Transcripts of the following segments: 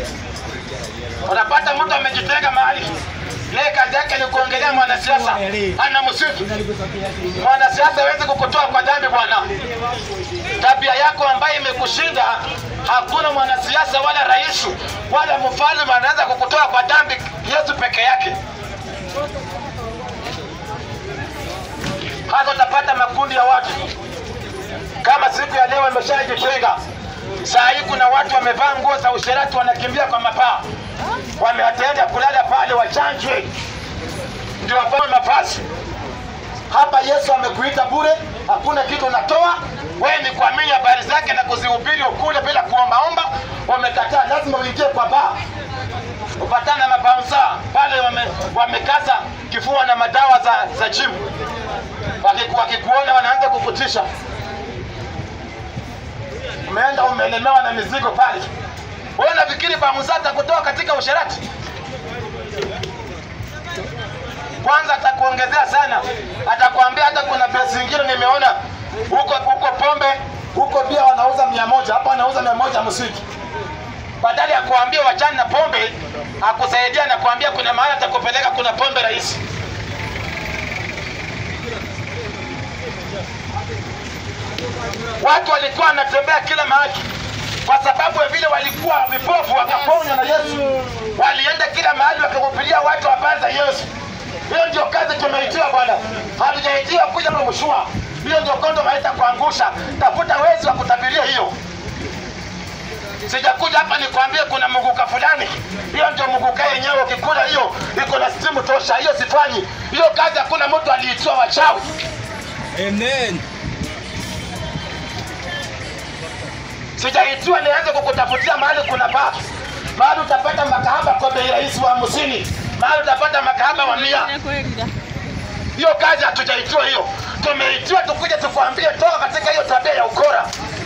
Unapata mtu amejitenga mahali, yeye kazi yake ni kuongelea mwanasiasa, ana msifu mwanasiasa hawezi kukutoa kwa dhambi bwana. Tabia yako ambayo imekushinda, hakuna mwanasiasa wala rais wala mfalme anaweza kukutoa kwa dhambi, Yesu peke yake. Hata utapata makundi ya watu kama siku ya leo imeshajitenga. Saa hii kuna watu wamevaa nguo za usherati wanakimbia kwa mapaa, wameatenda kulala pale wachanjwe, ndio wapewe mavazi. Hapa Yesu amekuita bure, hakuna kitu unatoa. Wewe ni kuamini habari zake na kuzihubiri ukule bila kuombaomba. Wamekataa, lazima uingie kwa baa upatana na mabaunsa pale, wame, wamekaza kifua na madawa za, za jimu. Wakiku- Wakikuona wanaanza kukutisha, umeenda umelemewa na mizigo pale. Wewe unafikiri baunsa atakutoa katika usherati? kwanza atakuongezea sana, atakwambia hata kuna besi ingine nimeona huko huko pombe huko bia wanauza mia moja hapa wanauza mia moja msiki. Badala ya kuambia wachana na pombe, akusaidia na kuambia kuna mahali atakupeleka kuna pombe rahisi. Watu walikuwa wanatembea kila mahali kwa sababu ya vile walikuwa vipofu wakaponywa na Yesu. Walienda kila mahali wakahubiria watu habari za Yesu. Hiyo ndio kazi tumeitiwa bwana, hatujaitiwa kuja mshua. Hiyo ndio kondo maita kuangusha. Tafuta wezi wa kutabiria hiyo. Sijakuja hapa nikwambie kuna muguka fulani. Hiyo ndio muguka yenyewe, ukikula hiyo iko na stimu tosha. Hiyo sifanyi hiyo kazi, hakuna mtu aliitiwa wachawi. Amen. Sijaitiwa nianze kukutafutia mahali kuna baa, mahali utapata makahaba kwa bei rahisi wa hamsini, mahali utapata makahaba wa mia. Hiyo kazi hatujaitiwa hiyo, tumeitiwa tukuje tukwambie toka katika hiyo tabia ya ukora.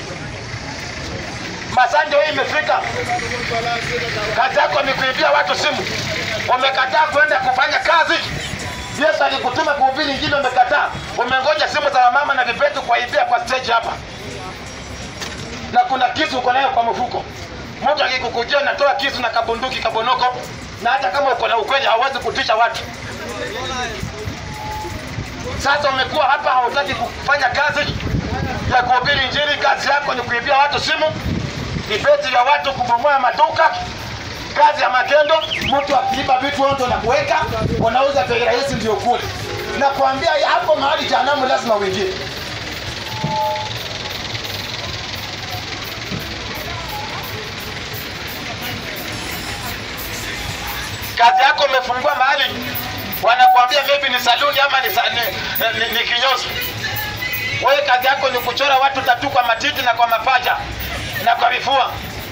Masanje hii imefika, kazi yako ni kuibia watu simu, umekataa kwenda kufanya kazi. Yesu alikutuma kuhubiri Injili, umekataa, umengoja simu za wamama na vipetu kuwaibia kwa stage hapa na kuna kisu uko nayo kwa mfuko. Mtu akikukujia natoa kisu na kabunduki kabonoko, na hata kama uko na ukweli hauwezi kutisha watu. Sasa umekuwa hapa, hautaki kufanya kazi ya kuhubiri Injili. Kazi yako ni kuibia watu simu, vibeti vya watu, kubomoa maduka, kazi ya magendo. Mtu akiiba vitu ondo na kuweka, unauza bei rahisi, ndio kule. Nakwambia hapo mahali jehanamu lazima uingie. kazi yako umefungua mahali wanakuambia maybe ni saluni ama ni, sa- ni, ni, ni kinyozi. Wewe kazi yako ni kuchora watu tatu kwa matiti na kwa mapaja na kwa vifua,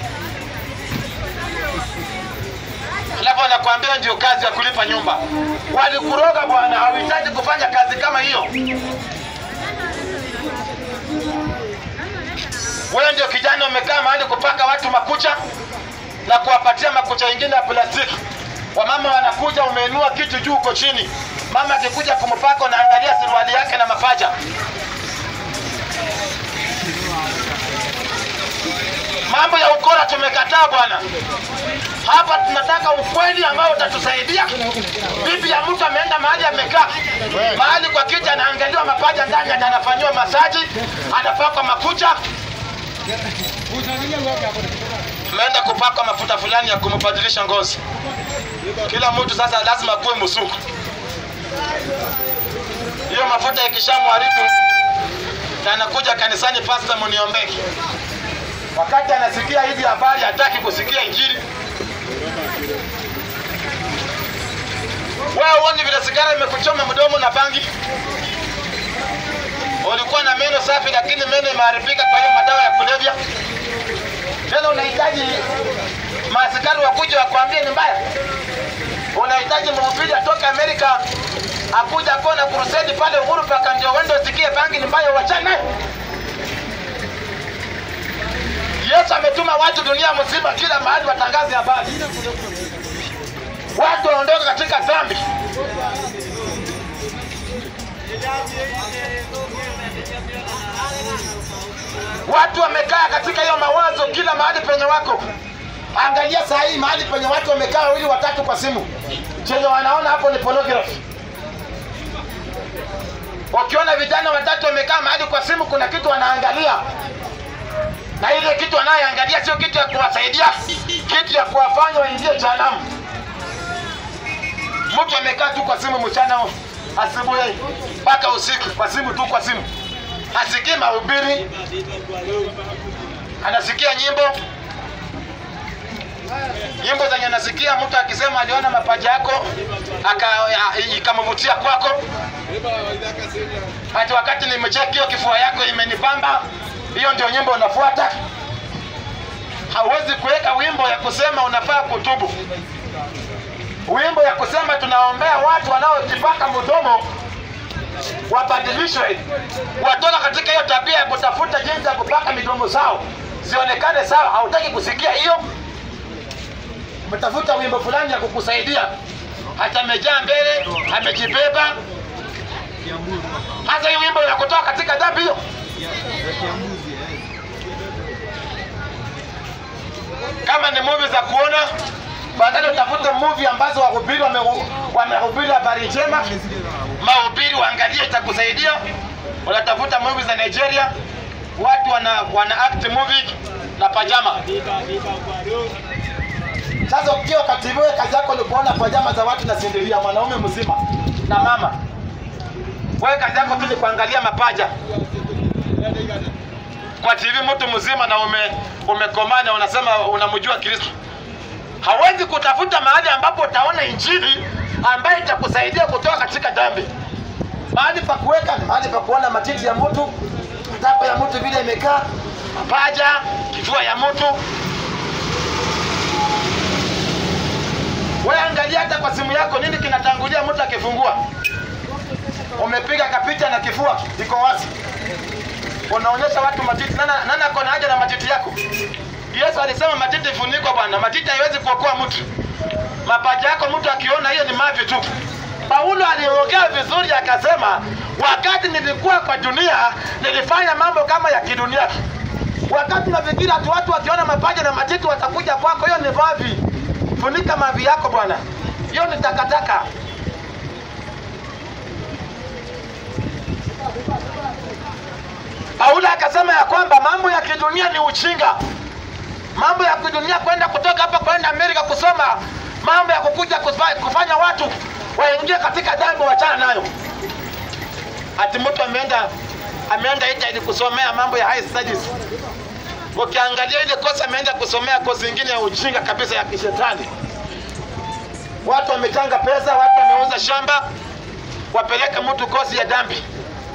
alafu wanakuambia ndio kazi ya kulipa nyumba. Walikuroga bwana, hauhitaji kufanya kazi kama hiyo. Wewe ndio kijana umekaa mahali kupaka watu makucha na kuwapatia makucha ingine ya plastiki. Wamama wanakuja, umeinua kitu juu uko chini. Mama akikuja kumpaka, unaangalia suruali yake na mapaja. Mambo ya ukora tumekataa bwana. Hapa tunataka ukweli ambao utatusaidia. Bibi ya mtu ameenda mahali amekaa mahali kwa kiti, anaangaliwa mapaja ndani, ati anafanyiwa masaji, anapakwa makucha, ameenda kupakwa mafuta fulani ya kumbadilisha ngozi. Kila mtu sasa lazima kuwe msuku. Hiyo mafuta ikishamharibu na anakuja kanisani, pasta, muniombee. Wakati anasikia hizi habari, hataki kusikia injili. Wewe uoni vile sigara imekuchoma mdomo na bangi? Ulikuwa na meno safi, lakini meno imeharibika kwa hiyo madawa ya kulevya. Tena unahitaji maaskari wakuja wakwambie ni mbaya. Unahitaji mhubiri atoke Amerika akuja kuona crusade pale Uhuru Park ndio uende usikie bangi ni mbaya, uachane nayo. Yesu ametuma watu dunia mzima, kila mahali watangaze habari, watu waondoke katika dhambi. Watu wamekaa katika hiyo mawazo kila mahali penye wako, Angalia saa hii mahali penye watu wamekaa wawili watatu kwa simu, chenye wanaona hapo ni pornography. Ukiona vijana watatu wamekaa mahali kwa simu, kuna kitu wanaangalia, na ile kitu wanayoangalia sio kitu ya kuwasaidia, kitu ya kuwafanya waingie jehanamu. Mtu amekaa tu kwa simu mchana asubuhi mpaka usiku, kwa simu tu, kwa simu, hasikii mahubiri, anasikia nyimbo nyimbo zenye nasikia mtu akisema aliona mapaja yako aka- ya- ikamvutia kwako, hati wakati nimecheki hiyo kifua yako imenipamba, hiyo ndio nyimbo unafuata. Hauwezi kuweka wimbo ya kusema unafaa kutubu, wimbo ya kusema tunaombea watu wanaojipaka mdomo wabadilishwe, watoka katika hiyo tabia ya kutafuta jinsi ya kupaka midomo zao zionekane sawa. Hautaki kusikia hiyo umetafuta wimbo fulani ya kukusaidia, hata amejaa mbele, amejibeba. Hasa hiyo wimbo inakutoa katika dhambi hiyo. Kama ni movie za kuona, badala utafute movie ambazo wahubiri wame- wamehubiri habari njema, mahubiri waangalie, itakusaidia. Unatafuta movie za Nigeria, watu wana, wana act movie na pajama sasa ukiwa kwa TV wewe kazi yako ni kuona pajama za watu na sindilia mwanaume mzima na mama. Wewe kazi yako tu ni kuangalia mapaja kwa TV mtu mzima na ume umekomaa na unasema unamjua Kristo. Hawezi kutafuta mahali ambapo utaona injili ambayo itakusaidia kutoka katika dhambi. Mahali pa kuweka ni mahali pa kuona matiti ya mtu, matako ya mtu vile imekaa, mapaja, kifua ya mtu, Wewe angalia hata kwa simu yako nini kinatangulia mtu akifungua. Umepiga kapicha na kifua iko wazi. Unaonyesha watu matiti. Nana nana ako na haja na matiti yako. Yesu alisema matiti ifunikwe bwana. Matiti haiwezi kuokoa mtu. Mapaja yako mtu akiona hiyo ni mavi tu. Paulo aliongea vizuri akasema, wakati nilikuwa kwa dunia nilifanya mambo kama ya kidunia. Wakati nafikiri ati watu wakiona mapaja na matiti watakuja kwako, hiyo ni mavi. Funika mavi yako bwana, hiyo ni takataka. Paulo akasema ya kwamba mambo ya kidunia ni uchinga, mambo ya kidunia, kwenda kutoka hapa kwenda Amerika kusoma, mambo ya kukuja kufa- kufanya watu waingie katika dhambi, wachana nayo. Ati mtu ameenda ameenda Italy kusomea mambo ya high studies ukiangalia ile kosa ameenda kusomea kosi ingine ya ujinga kabisa ya kishetani. Watu wamechanga pesa, watu wameuza shamba, wapeleke mtu kosi ya dhambi.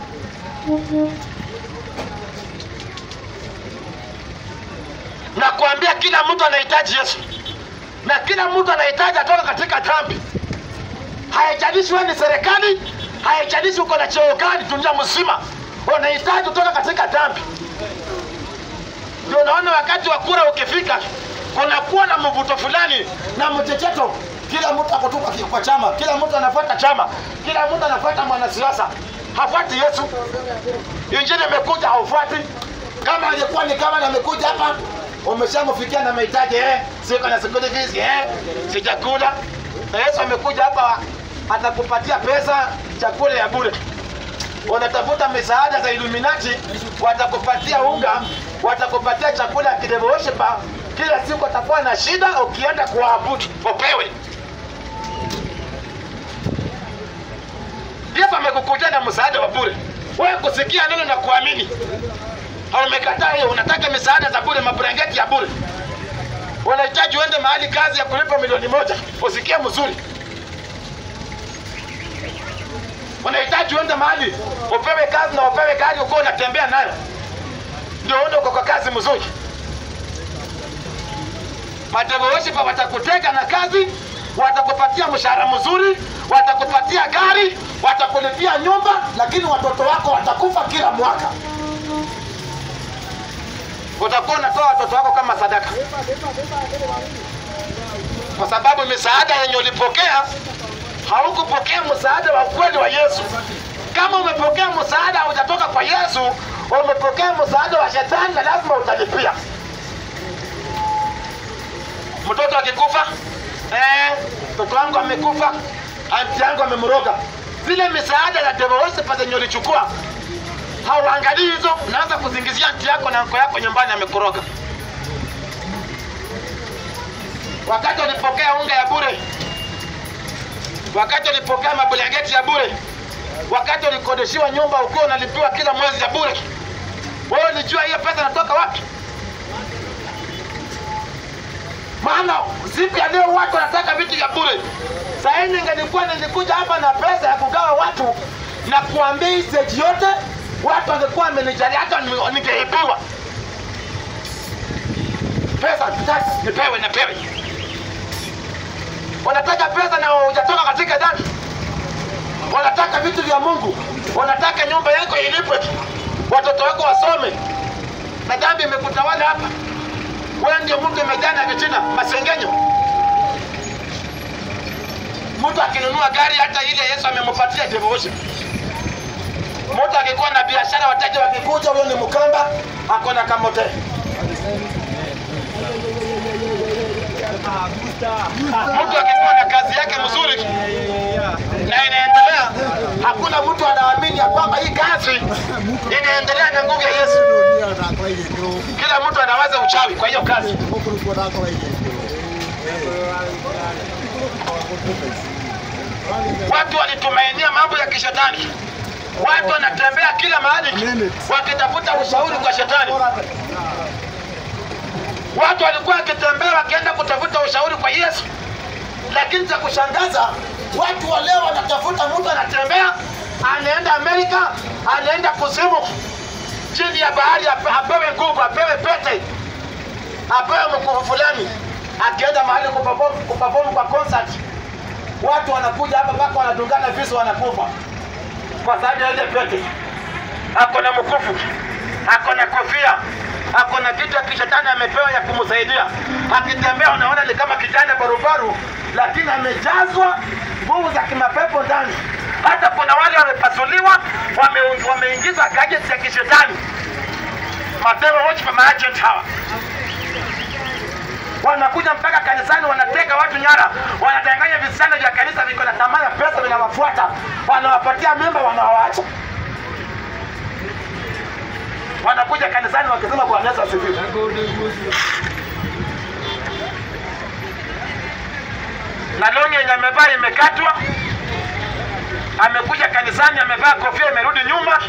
Na kuambia kila mtu anahitaji Yesu, na kila mtu anahitaji atoka katika dhambi. Haijalishi wewe ni serikali, haijalishi uko na cheo gani dunia mzima, unahitaji kutoka katika dhambi. Ndio unaona wakati wa kura ukifika, kunakuwa na mvuto fulani na mchecheto. Kila mtu ako tu kwa- kwa chama, kila mtu anafuata chama, kila mtu anafuata mwanasiasa, hafuati Yesu. Injili imekuja haufuati. Kama alikuwa ni kama amekuja hapa, umeshamfikia na mahitaji eh, siko na school fees eh, si chakula. Na Yesu amekuja hapa, atakupatia pesa, chakula ya bure unatafuta misaada za Illuminati, watakupatia unga, watakupatia chakula ya kidevosheba. Kila siku atakuwa na shida, ukienda kuabudu upewe. Yesu amekukutia na msaada wa bure, wewe kusikia neno na kuamini. Haumekataa hiyo, unataka misaada za bure, mabrangeti ya bure. Unahitaji uende mahali kazi ya kulipa milioni moja usikie mzuri unahitaji uende mahali upewe kazi na upewe gari uko unatembea nayo, ndio uende uko kwa kazi mzuri. Madevoeshipa watakuteka na kazi, watakupatia mshahara mzuri, watakupatia gari, watakulipia nyumba, lakini watoto wako watakufa kila mwaka. Utakuwa unatoa watoto wako kama sadaka, kwa sababu misaada yenye ulipokea haukupokea msaada wa kweli wa Yesu. Kama umepokea msaada hujatoka kwa Yesu, umepokea msaada wa shetani na lazima utalipia. mtoto akikufa eh, mtoto wangu amekufa, anti yangu amemroga. Zile misaada ya Devoose zenye ulichukua hauangalii hizo, unaanza kuzingizia anti yako na anko yako nyumbani amekuroga. Wakati ulipokea unga ya bure, wakati ulipokea mabulangeti ya bure, wakati ulikodeshiwa nyumba ukiwa unalipiwa kila mwezi ya bure, wewe ulijua hiyo pesa inatoka wapi? Maana siku ya leo watu wanataka vitu vya bure. Saa hii ningelikuwa nilikuja hapa na pesa ya kugawa watu na kuambia hii stage yote, watu wangekuwa wamenijalia, hata ni- ningeibiwa pesa. Nataka nipewe, nipewe. Wanataka pesa na hujatoka katika dani, wanataka vitu vya Mungu, wanataka nyumba yako ilipwe, watoto wako wasome, na dhambi imekutawala hapa. Wewe ndio mtu umejaa na vitina, masengenyo. Mtu akinunua gari hata ile Yesu amempatia devotion. Mtu akikuwa na biashara, wateja wakikuja, huyo ni Mkamba, ako na kamote. Mtu akikuwa na kazi yake mzuri na inaendelea, hakuna mtu anaamini ya kwamba hii kazi inaendelea na nguvu ya Yesu. Kila mtu anawaza uchawi kwa hiyo kazi. Watu walitumainia mambo ya kishetani. Watu wanatembea kila mahali wakitafuta ushauri kwa shetani. Watu walikuwa wakitembea wakienda kutafuta ushauri kwa Yesu, lakini cha kushangaza, watu wa leo wanatafuta mtu anatembea, anaenda Amerika, anaenda kuzimu, chini ya bahari, ape- apewe nguvu, apewe pete, apewe mkufu fulani, akienda mahali kuperform kuperform kwa concert, watu wanakuja hapa mpaka wanadungana visu, wanakufa kwa sababu ya ile pete. Ako na mkufu, ako na kofia, ako na kitu ya kishetani amepewa ya kumsaidia. Akitembea unaona ni kama kijana barubaru, lakini amejazwa nguvu za kimapepo ndani. Hata kuna wale wamepasuliwa, wame- wameingizwa gadgets ya kishetani, madevil worship maagent hawa wanakuja mpaka kanisani, wanateka watu nyara, wanadanganya visichana vya kanisa viko na tamaa ya pesa, vinawafuata, wanawapatia mimba, wanawaacha. Wanakuja kanisani wakisema Bwana Yesu asifiwe. na longi yenye amevaa imekatwa, amekuja kanisani amevaa kofia imerudi nyuma,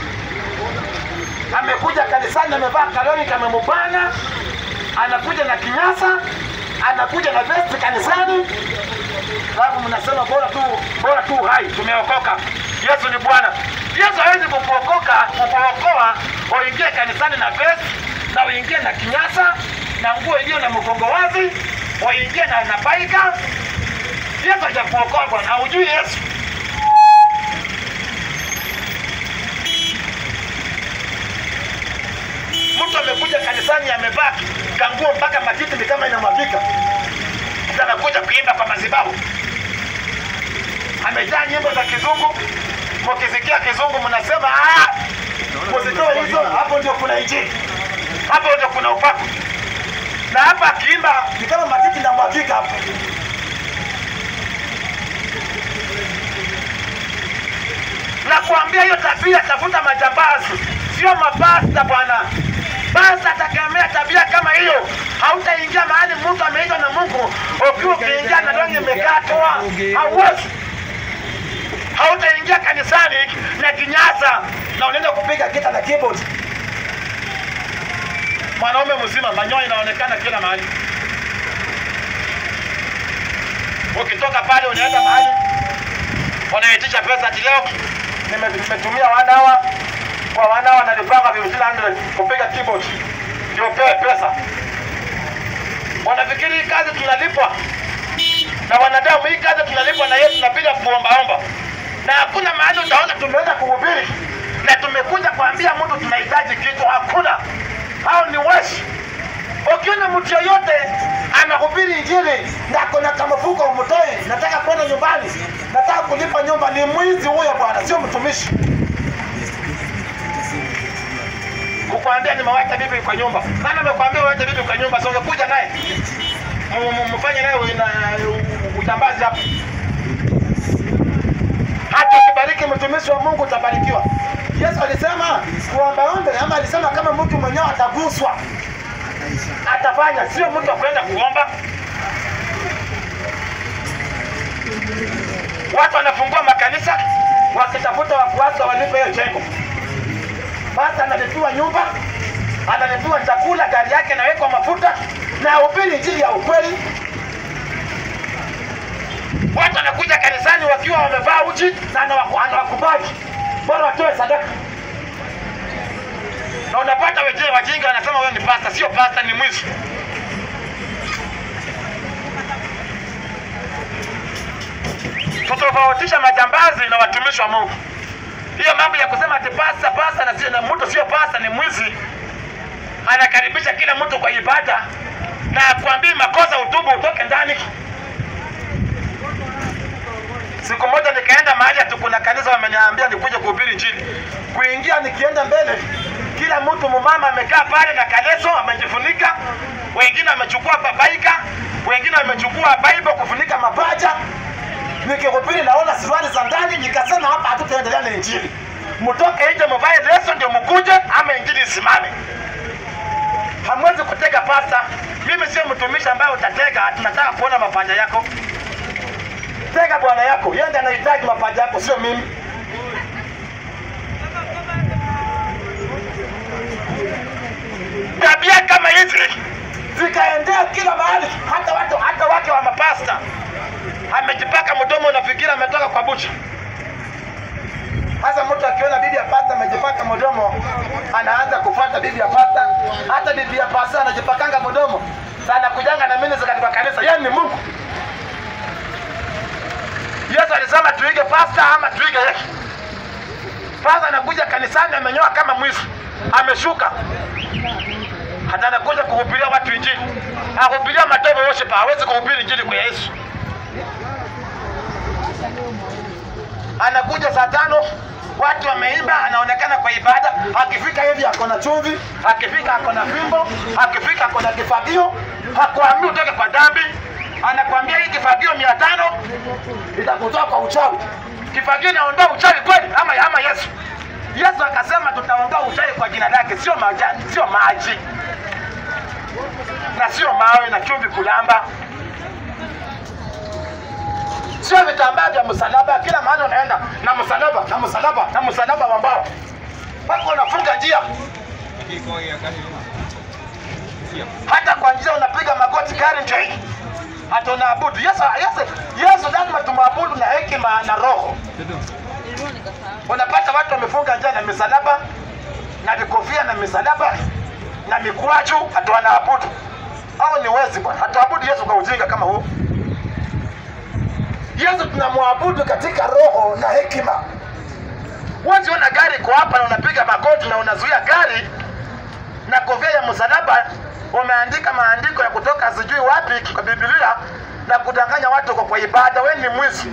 amekuja kanisani amevaa kaloni kamemubana, anakuja na kinyasa, anakuja na vesti kanisani, alafu mnasema bora tu bora tu hai, tumeokoka. Yesu ni Bwana. Yesu hawezi kukuokoka kukuokoa uingie kanisani na vesti na uingie na kinyasa na nguo iliyo na mgongo wazi, uingie na na baika. Yesu hajakuokoa bwana, haujui Yesu. Mtu amekuja kanisani amevaa kanguo mpaka matiti ni kama inamwagika, Sasa anakuja kuimba kwa madhabahu, amejaa nyimbo za kizungu. Mkisikia kizungu mnasema "Ah, msitoe hizo, hapo ndio kuna injili, hapo ndio kuna upako. Na hapa akiimba ni kama matiti inamwagika hapo. na kuambia hiyo tabia, tafuta majambazi, sio mapasta bwana. Basta atakemea tabia kama hiyo, hautaingia mahali mtu ameitwa na Mungu ukiwa ukiingia na longi imekatwa, hauwezi. Hautaingia kanisani na kinyasa na unaenda kupiga gita na keyboard. Mwanaume mzima, manyoya inaonekana kila mahali. Ukitoka pale unaenda mahali wanaitisha pesa ati leo nime- nimetumia one hour kwa one hour nalipanga 1500 kupiga keyboard ndio pewe pesa. Wanafikiri hii kazi tunalipwa na wanadamu, hii kazi tunalipwa na Yesu, tunapiga kuombaomba, na hakuna mahali utaona tumeenda kuhubiri na tumekuja kuambia mtu tunahitaji kitu. Hakuna, hao ni wezi. Ukiona mtu yoyote anahubiri injili na kuna kamfuko umtoe, nataka kwenda nyumbani, nataka kulipa nyumba, ni mwizi huyo bwana, sio mtumishi. Kukwambia nimewacha bibi kwa nyumba, nani amekwambia uwache bibi kwa nyumba? Si ungekuja naye mu- mu- mfanye nayo ina- utambazi hapo. Hata ukibariki mtumishi wa Mungu utabarikiwa. Yesu alisema kuombaombe, ama alisema kama mtu mwenyewe ataguswa atafanya, sio mtu akwenda kuomba. Watu wanafungua makanisa wakitafuta wafuasi walipe hiyo jengo. Basi analipiwa nyumba, analipiwa chakula, gari yake inawekwa mafuta na hubiri injili ya ukweli. Watu wanakuja kanisani wakiwa wamevaa uchi na anawaku- anawakubali, bora watoe sadaka. Na unapata wengine wajinga wanasema wewe ni pasta. Sio pasta, ni mwizi. Tutofautisha majambazi na watumishi wa Mungu. Hiyo mambo ya kusema ati pasta pasta na sio na mtu sio pasta ni mwizi, anakaribisha kila mtu kwa ibada na akwambii makosa, utubu utoke ndani. Siku moja nikaenda mahali ati kuna kanisa wameniambia nikuje kuhubiri injili. Kuingia nikienda mbele, kila mtu mumama amekaa pale na kaleso amejifunika, wengine wamechukua babaika, wengine wamechukua Bible kufunika mapaja. Nikihubiri naona suruali za ndani, nikasema hapa hatutaendelea na injili. Mtoke nje mvae leso ndio mkuje, ama injili isimame. Hamwezi kutega pasta. Mimi sio mtumishi ambaye utatega, tunataka kuona mapaja yako. Tega bwana yako, yeye ndiye anahitaji mapaja yako, sio mimi. Tabia kama hizi zikaendea kila mahali, hata watu hata wake wa mapasta. Amejipaka mdomo, unafikiri ametoka kwa bucha. Sasa mtu akiona bibi ya pasta amejipaka mdomo, anaanza kufuata bibi ya pasta. Hata bibi ya pasta anajipakanga mdomo, sana kujanga na mimi katika kanisa. Yeye ni Mungu. Yesu alisema tuige pasta ama tuige Yesu. Pasta anakuja kanisani amenyoa kama mwizi, ameshuka hata anakuja kuhubiria watu injili, ahubiria mademo worship, hawezi kuhubiri injili kwa Yesu. Anakuja saa tano watu wameimba, anaonekana kwa ibada. Akifika hivi ako na chumvi, akifika ako na fimbo, akifika ako na kifagio. Hakuambii utoke kwa dhambi, anakwambia hii kifagio mia tano itakutoa kwa uchawi. Kifagio inaondoa uchawi kweli ama, ama Yesu? Yesu akasema tutaondoa uchawi kwa jina lake, sio majani, sio maji na sio mawe na chumvi kulamba, sio vitambaa vya msalaba. Kila mahali unaenda na msalaba na msalaba na msalaba wa mbao, mpaka unafunga njia. Hata kwa njia unapiga magoti, gari ndio hii, hata unaabudu Yesu. Yesu, Yesu lazima tumwabudu na hekima na roho. Unapata watu wamefunga njia na misalaba na vikofia na misalaba na mikwaju, hata wanaabudu. Hao ni wezi bwana, hatuabudu Yesu kwa ujinga kama huu. Yesu tunamwabudu katika roho na hekima. Huwezi ona gari iko hapa na unapiga magoti na unazuia gari na kofia ya msalaba, umeandika maandiko ya kutoka sijui wapi kwa Biblia na kudanganya watu kwa, kwa ibada. Wewe ni mwizi.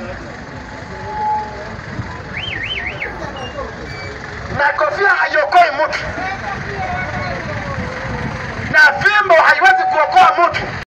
Na kofia haiokoi mtu na fimbo haiwezi kuokoa mtu.